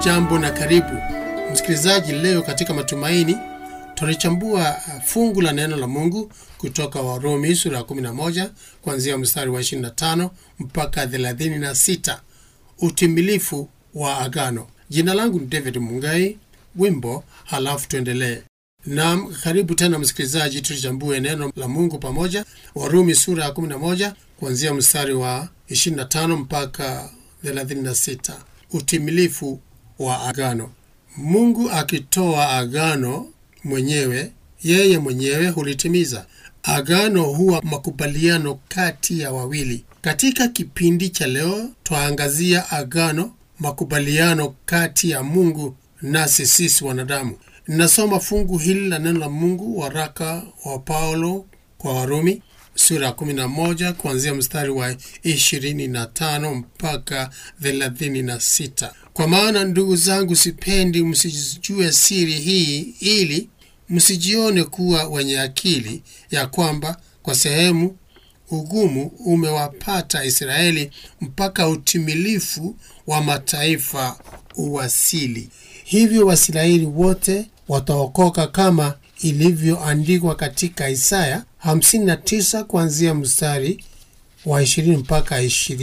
Hujambo na karibu msikilizaji. Leo katika Matumaini tunalichambua fungu la neno la Mungu kutoka Warumi sura ya 11 kuanzia mstari wa 25 mpaka 36, utimilifu wa agano. Jina langu ni David Mungai. Wimbo halafu tuendelee. Naam, karibu tena msikilizaji, tulichambue neno la Mungu pamoja. Warumi sura ya 11 kuanzia mstari wa 25 mpaka 36, utimilifu wa agano. Mungu akitoa agano mwenyewe, yeye mwenyewe hulitimiza. Agano huwa makubaliano kati ya wawili. Katika kipindi cha leo twaangazia agano, makubaliano kati ya Mungu nasi sisi wanadamu. Ninasoma fungu hili la neno la Mungu, waraka wa Paulo kwa Warumi sura ya 11 kuanzia mstari wa 25 mpaka 36. Kwa maana ndugu zangu, sipendi msijue siri hii, ili msijione kuwa wenye akili, ya kwamba kwa sehemu ugumu umewapata Israeli mpaka utimilifu wa mataifa uwasili. Hivyo Waisraeli wote wataokoka kama ilivyoandikwa katika Isaya 59 kuanzia mstari wa 20 mpaka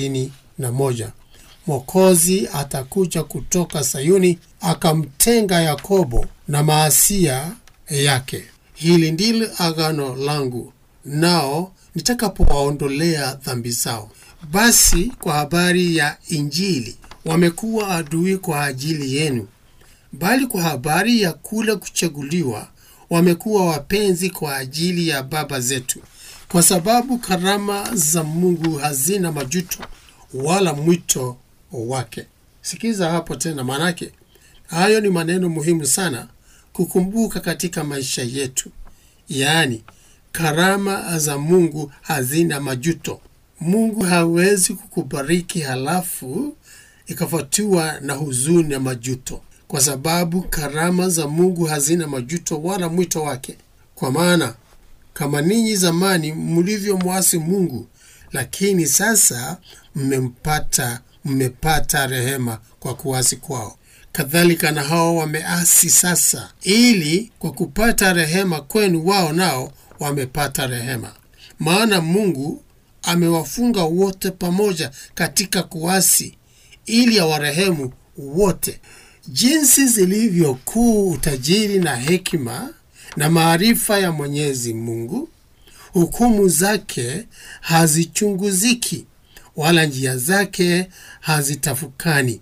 21. Mwokozi atakuja kutoka Sayuni akamtenga Yakobo na maasia yake. Hili ndilo agano langu nao nitakapowaondolea dhambi zao. Basi kwa habari ya Injili wamekuwa adui kwa ajili yenu, bali kwa habari ya kule kuchaguliwa wamekuwa wapenzi kwa ajili ya baba zetu, kwa sababu karama za Mungu hazina majuto wala mwito wake. Sikiza hapo tena, maanake hayo ni maneno muhimu sana kukumbuka katika maisha yetu, yaani karama za Mungu hazina majuto. Mungu hawezi kukubariki halafu ikafuatiwa na huzuni na majuto, kwa sababu karama za Mungu hazina majuto wala mwito wake. Kwa maana kama ninyi zamani mlivyomwasi Mungu, lakini sasa mmempata mmepata rehema kwa kuasi kwao, kadhalika na hao wameasi sasa, ili kwa kupata rehema kwenu wao nao wamepata rehema. Maana Mungu amewafunga wote pamoja katika kuasi, ili awarehemu wote. Jinsi zilivyokuu utajiri na hekima na maarifa ya Mwenyezi Mungu! Hukumu zake hazichunguziki, wala njia zake hazitafukani.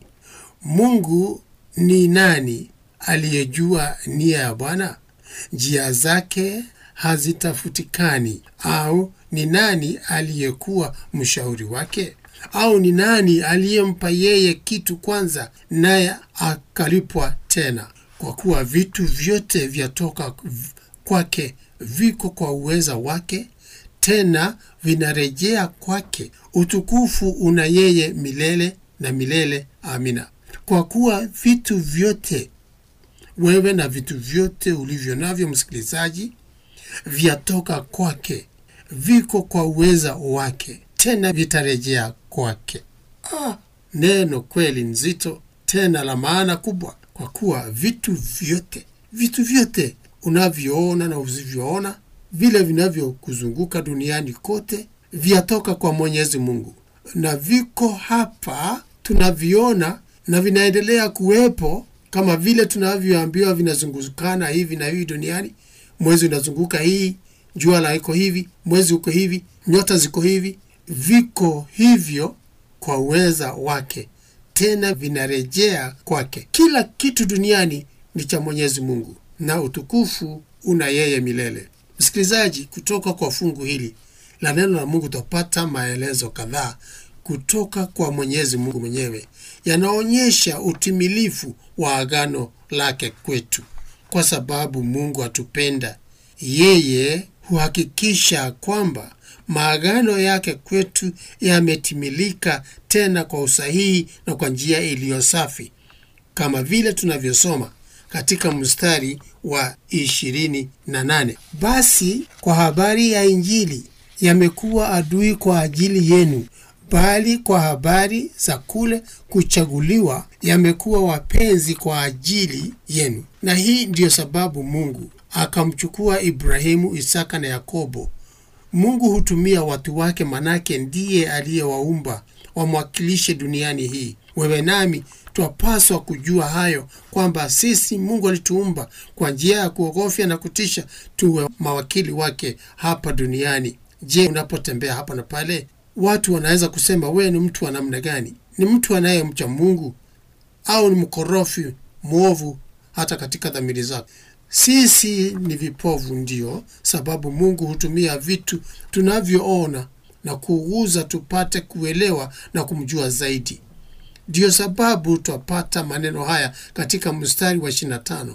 Mungu ni nani aliyejua nia ya Bwana? Njia zake hazitafutikani. Au ni nani aliyekuwa mshauri wake? Au ni nani aliyempa yeye kitu kwanza, naye akalipwa tena? Kwa kuwa vitu vyote vyatoka kwake, viko kwa uweza wake, tena vinarejea kwake. Utukufu una yeye milele na milele. Amina. Kwa kuwa vitu vyote, wewe na vitu vyote ulivyo navyo, msikilizaji, vyatoka kwake, viko kwa uweza wake, tena vitarejea kwake. Ah, neno kweli nzito tena la maana kubwa, kwa kuwa vitu vyote, vitu vyote unavyoona na usivyoona, vile vinavyokuzunguka duniani kote, vyatoka kwa Mwenyezi Mungu na viko hapa tunaviona na vinaendelea kuwepo kama vile tunavyoambiwa vinazungukana hivi na hivi duniani. Mwezi unazunguka hii, jua la iko hivi, mwezi uko hivi, nyota ziko hivi, viko hivyo kwa uweza wake, tena vinarejea kwake. Kila kitu duniani ni cha Mwenyezi Mungu na utukufu una yeye milele. Msikilizaji, kutoka kwa fungu hili la neno la Mungu tutapata maelezo kadhaa kutoka kwa Mwenyezi Mungu mwenyewe yanaonyesha utimilifu wa agano lake kwetu. Kwa sababu Mungu atupenda, yeye huhakikisha kwamba maagano yake kwetu yametimilika tena kwa usahihi na kwa njia iliyo safi, kama vile tunavyosoma katika mstari wa ishirini na nane basi kwa habari ya Injili yamekuwa adui kwa ajili yenu bali kwa habari za kule kuchaguliwa yamekuwa wapenzi kwa ajili yenu. Na hii ndiyo sababu Mungu akamchukua Ibrahimu, Isaka na Yakobo. Mungu hutumia watu wake, manake ndiye aliyewaumba wamwakilishe duniani hii. Wewe nami twapaswa kujua hayo kwamba sisi Mungu alituumba kwa njia ya kuogofya na kutisha, tuwe mawakili wake hapa duniani. Je, unapotembea hapa na pale, watu wanaweza kusema wewe ni mtu wa namna gani? Ni mtu anayemcha Mungu au ni mkorofi mwovu hata katika dhamiri zako? Sisi ni vipovu, ndiyo sababu Mungu hutumia vitu tunavyoona na kuuguza tupate kuelewa na kumjua zaidi. Ndiyo sababu twapata maneno haya katika mstari wa 25: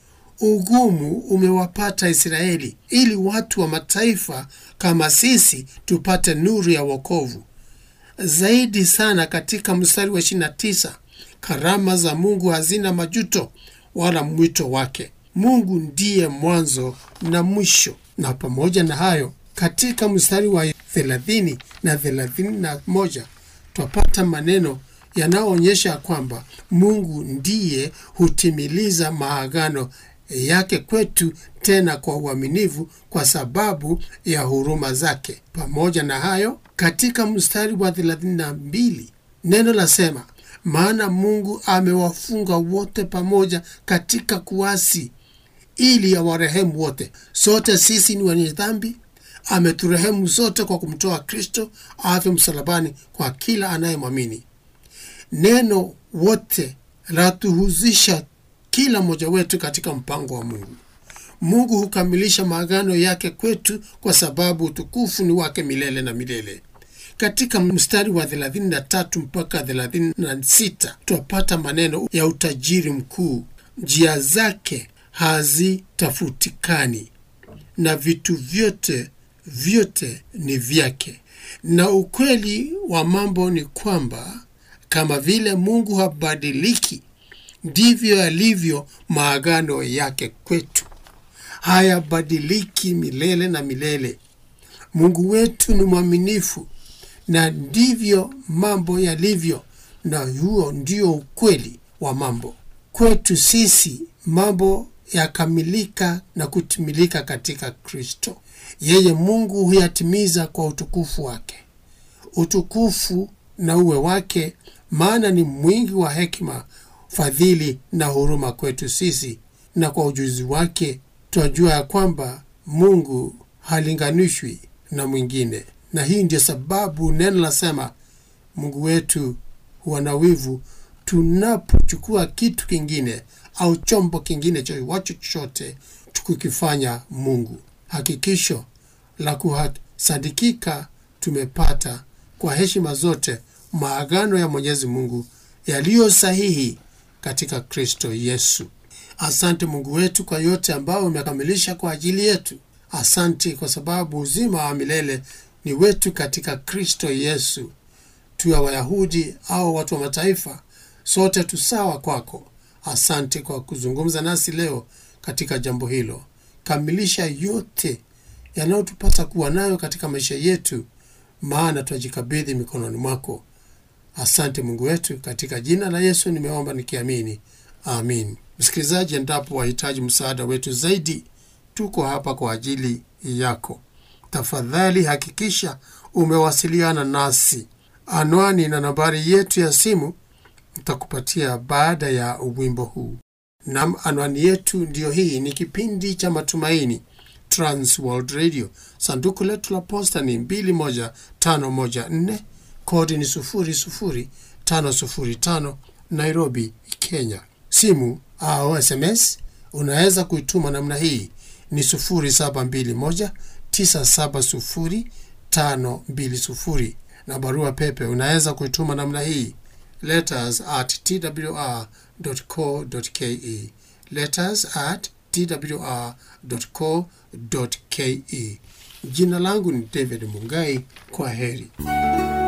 ugumu umewapata Israeli, ili watu wa mataifa kama sisi tupate nuru ya wokovu. Zaidi sana katika mstari wa 29, karama za Mungu hazina majuto wala mwito wake. Mungu ndiye mwanzo na mwisho. Na pamoja na hayo, katika mstari wa 30 na 31 twapata maneno yanayoonyesha kwamba Mungu ndiye hutimiliza maagano yake kwetu, tena kwa uaminifu, kwa sababu ya huruma zake. Pamoja na hayo, katika mstari wa 32 neno lasema, maana Mungu amewafunga wote pamoja katika kuasi, ili awarehemu wote. Sote sisi ni wenye dhambi, ameturehemu sote kwa kumtoa Kristo afe msalabani kwa kila anayemwamini. Neno wote latuhuzisha kila mmoja wetu katika mpango wa Mungu. Mungu hukamilisha maagano yake kwetu kwa sababu utukufu ni wake milele na milele. Katika mstari wa 33 mpaka 36 twapata maneno ya utajiri mkuu: njia zake hazitafutikani na vitu vyote vyote ni vyake. Na ukweli wa mambo ni kwamba kama vile Mungu habadiliki, ndivyo yalivyo maagano yake kwetu, hayabadiliki milele na milele. Mungu wetu ni mwaminifu, na ndivyo mambo yalivyo, na huo ndio ukweli wa mambo kwetu sisi. Mambo yakamilika na kutimilika katika Kristo. Yeye Mungu huyatimiza kwa utukufu wake. Utukufu na uwe wake, maana ni mwingi wa hekima, fadhili na huruma kwetu sisi, na kwa ujuzi wake twajua ya kwamba Mungu halinganishwi na mwingine. Na hii ndio sababu neno lasema Mungu wetu huwa na wivu tunapochukua kitu kingine au chombo kingine chowacho chochote tukikifanya Mungu. Hakikisho la kusadikika tumepata kwa heshima zote maagano ya Mwenyezi Mungu yaliyo sahihi katika Kristo Yesu. Asante Mungu wetu kwa yote ambayo umekamilisha kwa ajili yetu. Asante kwa sababu uzima wa milele ni wetu katika Kristo Yesu. Tuwe Wayahudi au watu wa mataifa, sote tusawa kwako. Asante kwa kuzungumza nasi leo katika jambo hilo. Kamilisha yote yanayotupasa kuwa nayo katika maisha yetu, maana twajikabidhi mikononi mwako. Asante Mungu wetu, katika jina la Yesu nimeomba nikiamini, amin. Msikilizaji, endapo wahitaji msaada wetu zaidi, tuko hapa kwa ajili yako. Tafadhali hakikisha umewasiliana nasi. Anwani na nambari yetu ya simu nitakupatia baada ya wimbo huu. Nam, anwani yetu ndiyo hii. Ni kipindi cha Matumaini, Trans World Radio. Sanduku letu la posta ni 21514 kodi ni 00505 Nairobi, Kenya. Simu au SMS unaweza kuituma namna hii ni 0721970520 na barua pepe unaweza kuituma namna hii letters at twr.co.ke, letters at twr.co.ke. Jina langu ni David Mungai. Kwa heri.